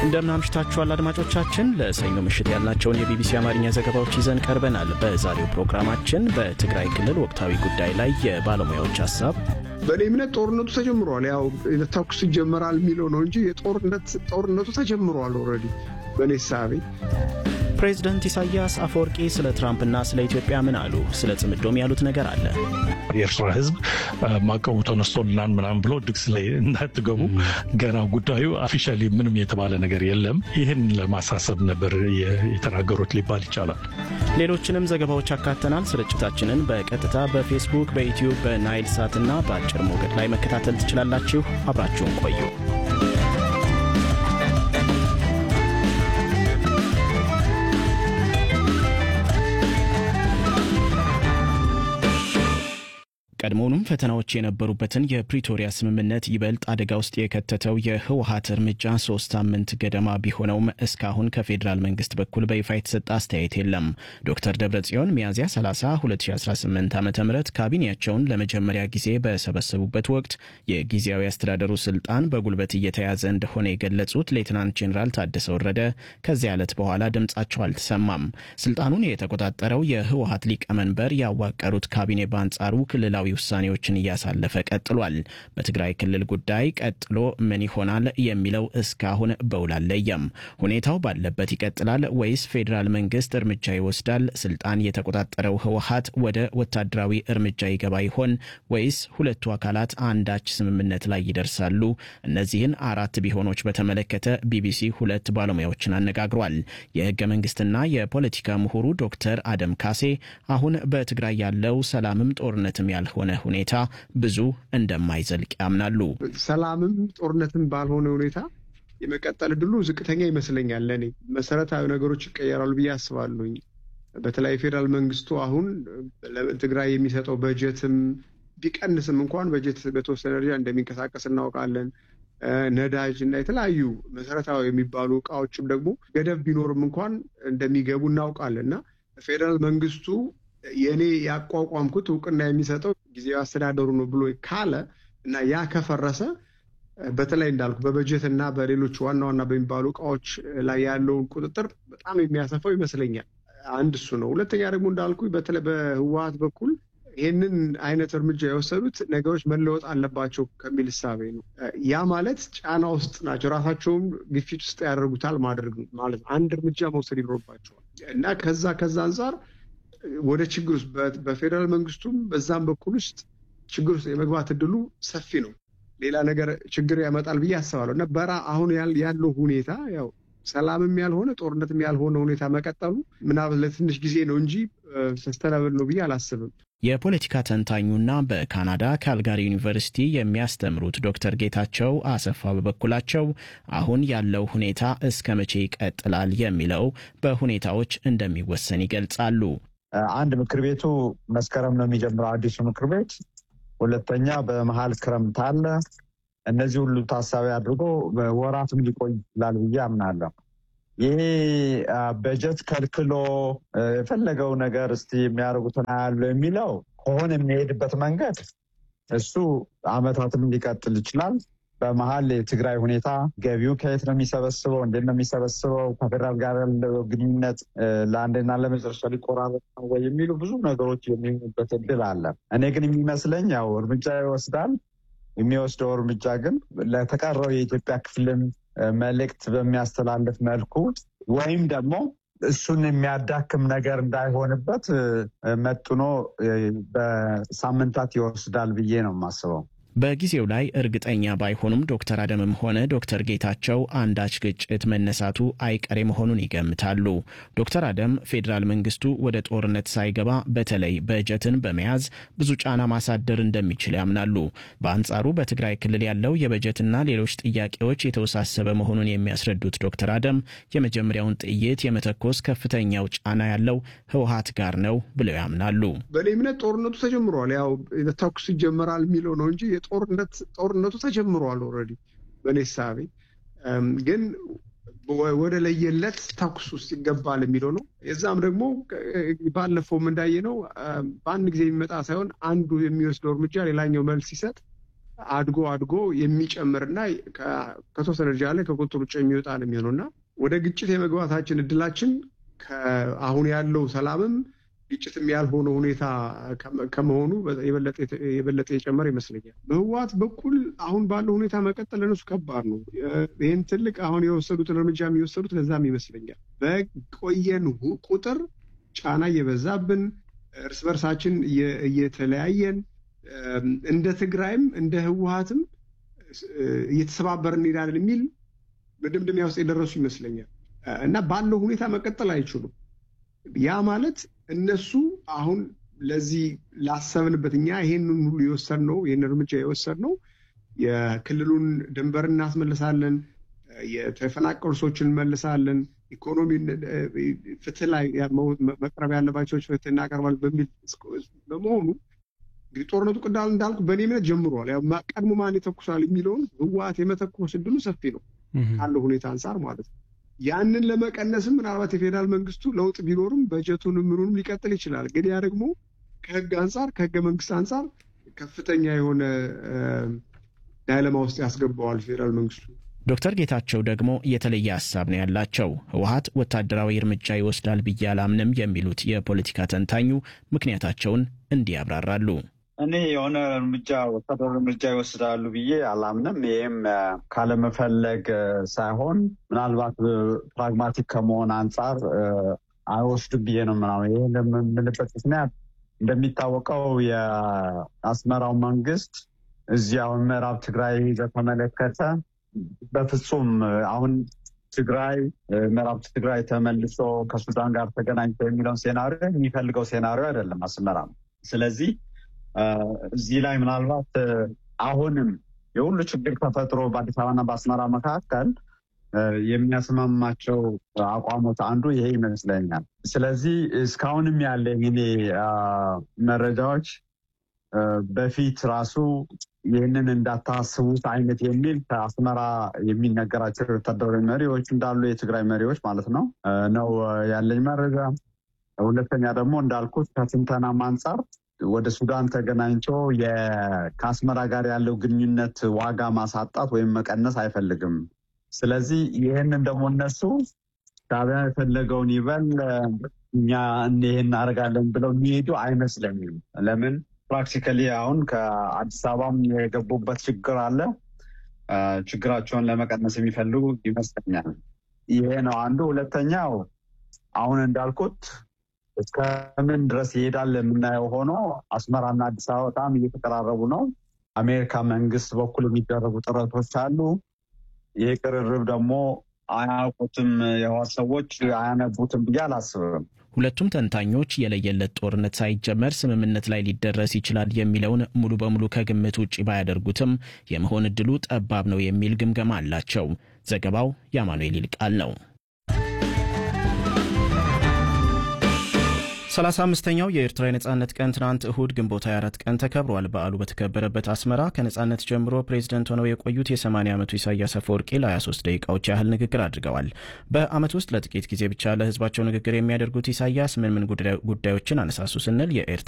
እንደምን አምሽታችኋል አድማጮቻችን። ለሰኞ ምሽት ያልናቸውን የቢቢሲ አማርኛ ዘገባዎች ይዘን ቀርበናል። በዛሬው ፕሮግራማችን በትግራይ ክልል ወቅታዊ ጉዳይ ላይ የባለሙያዎች ሀሳብ፣ በእኔ እምነት ጦርነቱ ተጀምሯል። ያው ተኩስ ይጀመራል የሚለው ነው እንጂ ጦርነቱ ተጀምሯል ኦልሬዲ በእኔ ሳቤ። ፕሬዝደንት ኢሳያስ አፈወርቂ ስለ ትራምፕና ስለ ኢትዮጵያ ምን አሉ? ስለ ጽምዶም ያሉት ነገር አለ። የኤርትራ ሕዝብ ማዕቀቡ ተነስቶልናል ምናምን ብሎ ድግስ ላይ እንዳትገቡ ገና ጉዳዩ አፊሻሊ ምንም የተባለ ነገር የለም። ይህን ለማሳሰብ ነበር የተናገሩት ሊባል ይቻላል። ሌሎችንም ዘገባዎች አካተናል። ስርጭታችንን በቀጥታ በፌስቡክ፣ በዩትዩብ፣ በናይል ሳት እና በአጭር ሞገድ ላይ መከታተል ትችላላችሁ። አብራችሁን ቆዩ። ቀድሞውኑም ፈተናዎች የነበሩበትን የፕሪቶሪያ ስምምነት ይበልጥ አደጋ ውስጥ የከተተው የህወሀት እርምጃ ሶስት ሳምንት ገደማ ቢሆነውም እስካሁን ከፌዴራል መንግስት በኩል በይፋ የተሰጠ አስተያየት የለም። ዶክተር ደብረጽዮን ሚያዝያ 30 2018 ዓ ም ካቢኔያቸውን ለመጀመሪያ ጊዜ በሰበሰቡበት ወቅት የጊዜያዊ አስተዳደሩ ስልጣን በጉልበት እየተያዘ እንደሆነ የገለጹት ሌትናንት ጄኔራል ታደሰ ወረደ ከዚያ ዕለት በኋላ ድምጻቸው አልተሰማም። ስልጣኑን የተቆጣጠረው የህወሀት ሊቀመንበር ያዋቀሩት ካቢኔ በአንጻሩ ክልላዊ ውሳኔዎችን እያሳለፈ ቀጥሏል። በትግራይ ክልል ጉዳይ ቀጥሎ ምን ይሆናል የሚለው እስካሁን በውል አልለየም። ሁኔታው ባለበት ይቀጥላል ወይስ ፌዴራል መንግስት እርምጃ ይወስዳል? ስልጣን የተቆጣጠረው ህወሀት ወደ ወታደራዊ እርምጃ ይገባ ይሆን ወይስ ሁለቱ አካላት አንዳች ስምምነት ላይ ይደርሳሉ? እነዚህን አራት ቢሆኖች በተመለከተ ቢቢሲ ሁለት ባለሙያዎችን አነጋግሯል። የህገ መንግስትና የፖለቲካ ምሁሩ ዶክተር አደም ካሴ አሁን በትግራይ ያለው ሰላምም ጦርነትም ያልሆነ ሆነ ሁኔታ ብዙ እንደማይዘልቅ ያምናሉ። ሰላምም ጦርነትም ባልሆነ ሁኔታ የመቀጠል እድሉ ዝቅተኛ ይመስለኛል። ለእኔ መሰረታዊ ነገሮች ይቀየራሉ ብዬ አስባለሁኝ። በተለይ ፌዴራል መንግስቱ አሁን ትግራይ የሚሰጠው በጀትም ቢቀንስም እንኳን በጀት በተወሰነ ደረጃ እንደሚንቀሳቀስ እናውቃለን። ነዳጅ እና የተለያዩ መሰረታዊ የሚባሉ እቃዎችም ደግሞ ገደብ ቢኖርም እንኳን እንደሚገቡ እናውቃለን እና ፌዴራል መንግስቱ የእኔ ያቋቋምኩት እውቅና የሚሰጠው ጊዜያዊ አስተዳደሩ ነው ብሎ ካለ እና ያ ከፈረሰ በተለይ እንዳልኩ በበጀት እና በሌሎች ዋና ዋና በሚባሉ እቃዎች ላይ ያለውን ቁጥጥር በጣም የሚያሰፋው ይመስለኛል። አንድ እሱ ነው። ሁለተኛ ደግሞ እንዳልኩ በተለይ በህወሀት በኩል ይህንን አይነት እርምጃ የወሰዱት ነገሮች መለወጥ አለባቸው ከሚል እሳቤ ነው። ያ ማለት ጫና ውስጥ ናቸው፣ ራሳቸውም ግፊት ውስጥ ያደርጉታል ማድረግ ማለት ነው። አንድ እርምጃ መውሰድ ይኖርባቸዋል እና ከዛ ከዛ አንጻር ወደ ችግር ውስጥ በፌዴራል መንግስቱም በዛም በኩል ውስጥ ችግር ውስጥ የመግባት እድሉ ሰፊ ነው። ሌላ ነገር ችግር ያመጣል ብዬ አስባለሁ እና በራ አሁን ያለው ሁኔታ ያው ሰላምም ያልሆነ ጦርነትም ያልሆነ ሁኔታ መቀጠሉ ምናምን ለትንሽ ጊዜ ነው እንጂ ሰስተናብል ነው ብዬ አላስብም። የፖለቲካ ተንታኙና በካናዳ ካልጋሪ ዩኒቨርሲቲ የሚያስተምሩት ዶክተር ጌታቸው አሰፋ በበኩላቸው አሁን ያለው ሁኔታ እስከ መቼ ይቀጥላል የሚለው በሁኔታዎች እንደሚወሰን ይገልጻሉ። አንድ ምክር ቤቱ መስከረም ነው የሚጀምረው አዲሱ ምክር ቤት። ሁለተኛ በመሀል ክረምት አለ። እነዚህ ሁሉ ታሳቢ አድርጎ ወራትም ሊቆይ ይችላል ብዬ አምናለሁ። ይሄ በጀት ከልክሎ የፈለገው ነገር እስቲ የሚያደርጉትን ያለው የሚለው ከሆነ የሚሄድበት መንገድ እሱ አመታትም ሊቀጥል ይችላል። በመሀል የትግራይ ሁኔታ ገቢው ከየት ነው የሚሰበስበው? እንዴት ነው የሚሰበስበው? ከፌደራል ጋር ያለው ግንኙነት ለአንድና ለመጨረሻ ሊቆራረጥ ነው ወይ የሚሉ ብዙ ነገሮች የሚሆኑበት እድል አለ። እኔ ግን የሚመስለኝ ያው እርምጃ ይወስዳል። የሚወስደው እርምጃ ግን ለተቀረው የኢትዮጵያ ክፍልን መልእክት በሚያስተላልፍ መልኩ ወይም ደግሞ እሱን የሚያዳክም ነገር እንዳይሆንበት መጥኖ በሳምንታት ይወስዳል ብዬ ነው የማስበው። በጊዜው ላይ እርግጠኛ ባይሆኑም ዶክተር አደምም ሆነ ዶክተር ጌታቸው አንዳች ግጭት መነሳቱ አይቀሬ መሆኑን ይገምታሉ። ዶክተር አደም ፌዴራል መንግስቱ ወደ ጦርነት ሳይገባ በተለይ በጀትን በመያዝ ብዙ ጫና ማሳደር እንደሚችል ያምናሉ። በአንጻሩ በትግራይ ክልል ያለው የበጀትና ሌሎች ጥያቄዎች የተወሳሰበ መሆኑን የሚያስረዱት ዶክተር አደም የመጀመሪያውን ጥይት የመተኮስ ከፍተኛው ጫና ያለው ህወሀት ጋር ነው ብለው ያምናሉ። በእኔ እምነት ጦርነቱ ተጀምሯል። ያው ተኩስ ይጀመራል የሚለው ነው እንጂ ጦርነቱ ተጀምሯል ኦልሬዲ በእኔ ሳቤ ግን ወደ ለየለት ተኩስ ውስጥ ይገባል የሚለው ነው። የዛም ደግሞ ባለፈውም እንዳየ ነው በአንድ ጊዜ የሚመጣ ሳይሆን አንዱ የሚወስደው እርምጃ ሌላኛው መልስ ሲሰጥ አድጎ አድጎ የሚጨምርና ከተወሰነ ደረጃ ላይ ከቁጥጥር ውጭ የሚወጣ ነው የሚሆነው እና ወደ ግጭት የመግባታችን እድላችን አሁን ያለው ሰላምም ግጭትም ያልሆነ ሁኔታ ከመሆኑ የበለጠ የጨመረ ይመስለኛል። በህወሓት በኩል አሁን ባለው ሁኔታ መቀጠል ለነሱ ከባድ ነው። ይህን ትልቅ አሁን የወሰዱትን እርምጃ የሚወሰዱት ለዛም ይመስለኛል። በቆየን ቁጥር ጫና እየበዛብን እርስ በርሳችን እየተለያየን እንደ ትግራይም እንደ ህወሓትም እየተሰባበርን እንሄዳለን የሚል መደምደሚያ ውስጥ የደረሱ ይመስለኛል እና ባለው ሁኔታ መቀጠል አይችሉም። ያ ማለት እነሱ አሁን ለዚህ ላሰብንበት እኛ ይሄንን ሁሉ የወሰድነው ይህን እርምጃ የወሰድነው የክልሉን ድንበር እናስመልሳለን፣ የተፈናቀሉ ሰዎችን እንመልሳለን፣ ኢኮኖሚ ፍትህ ላይ መቅረብ ያለባቸው ፍትህ እናቀርባለን በሚል በመሆኑ እንግዲህ ጦርነቱ ቅዳል እንዳልኩ በእኔ እምነት ጀምሯል። ቀድሞ ማን ይተኩሳል የሚለውን ህወሓት የመተኮስ እድሉ ሰፊ ነው ካለው ሁኔታ አንጻር ማለት ነው። ያንን ለመቀነስም ምናልባት የፌዴራል መንግስቱ ለውጥ ቢኖርም በጀቱንም ምኑንም ሊቀጥል ይችላል። ግን ያ ደግሞ ከህግ አንጻር ከህገ መንግስት አንጻር ከፍተኛ የሆነ ዳይለማ ውስጥ ያስገባዋል ፌዴራል መንግስቱ። ዶክተር ጌታቸው ደግሞ የተለየ ሀሳብ ነው ያላቸው። ህወሓት ወታደራዊ እርምጃ ይወስዳል ብዬ አላምንም የሚሉት የፖለቲካ ተንታኙ ምክንያታቸውን እንዲህ ያብራራሉ። እኔ የሆነ እርምጃ ወታደራዊ እርምጃ ይወስዳሉ ብዬ አላምንም። ይህም ካለመፈለግ ሳይሆን ምናልባት ፕራግማቲክ ከመሆን አንጻር አይወስዱም ብዬ ነው ምናምን። ይህ የምንልበት ምክንያት እንደሚታወቀው የአስመራው መንግስት እዚህ አሁን ምዕራብ ትግራይ በተመለከተ በፍጹም አሁን ትግራይ ምዕራብ ትግራይ ተመልሶ ከሱዳን ጋር ተገናኝቶ የሚለውን ሴናሪዮ የሚፈልገው ሴናሪዮ አይደለም አስመራ ነው። ስለዚህ እዚህ ላይ ምናልባት አሁንም የሁሉ ችግር ተፈጥሮ በአዲስ አበባና በአስመራ መካከል የሚያስማማቸው አቋሞች አንዱ ይሄ ይመስለኛል። ስለዚህ እስካሁንም ያለኝ እኔ መረጃዎች በፊት ራሱ ይህንን እንዳታስቡት አይነት የሚል ከአስመራ የሚነገራቸው ወታደራዊ መሪዎች እንዳሉ የትግራይ መሪዎች ማለት ነው ነው ያለኝ መረጃ። ሁለተኛ ደግሞ እንዳልኩት ከትንተናም አንጻር ወደ ሱዳን ተገናኝቶ ከአስመራ ጋር ያለው ግንኙነት ዋጋ ማሳጣት ወይም መቀነስ አይፈልግም። ስለዚህ ይህንን ደግሞ እነሱ ሻዕቢያ የፈለገውን ይበል እኛ ይህን እናደርጋለን ብለው የሚሄዱ አይመስለኝም። ለምን ፕራክቲካሊ አሁን ከአዲስ አበባም የገቡበት ችግር አለ። ችግራቸውን ለመቀነስ የሚፈልጉ ይመስለኛል። ይሄ ነው አንዱ። ሁለተኛው አሁን እንዳልኩት እስከምን ድረስ ይሄዳል የምናየው ሆኖ አስመራና አዲስ አበባ በጣም እየተቀራረቡ ነው። አሜሪካ መንግስት በኩል የሚደረጉ ጥረቶች አሉ። ይሄ ቅርርብ ደግሞ አያውቁትም፣ የህወሓት ሰዎች አያነቡትም ብዬ አላስብም። ሁለቱም ተንታኞች የለየለት ጦርነት ሳይጀመር ስምምነት ላይ ሊደረስ ይችላል የሚለውን ሙሉ በሙሉ ከግምት ውጭ ባያደርጉትም የመሆን እድሉ ጠባብ ነው የሚል ግምገማ አላቸው። ዘገባው የአማኑኤል ይልቃል ነው። ሰላሳ አምስተኛው የኤርትራ የነጻነት ቀን ትናንት እሁድ ግንቦት 24 ቀን ተከብሯል። በዓሉ በተከበረበት አስመራ ከነጻነት ጀምሮ ፕሬዝደንት ሆነው የቆዩት የ80 ዓመቱ ኢሳያስ አፈወርቂ ለ23 ደቂቃዎች ያህል ንግግር አድርገዋል። በዓመት ውስጥ ለጥቂት ጊዜ ብቻ ለህዝባቸው ንግግር የሚያደርጉት ኢሳያስ ምን ምን ጉዳዮችን አነሳሱ ስንል የኤርትራ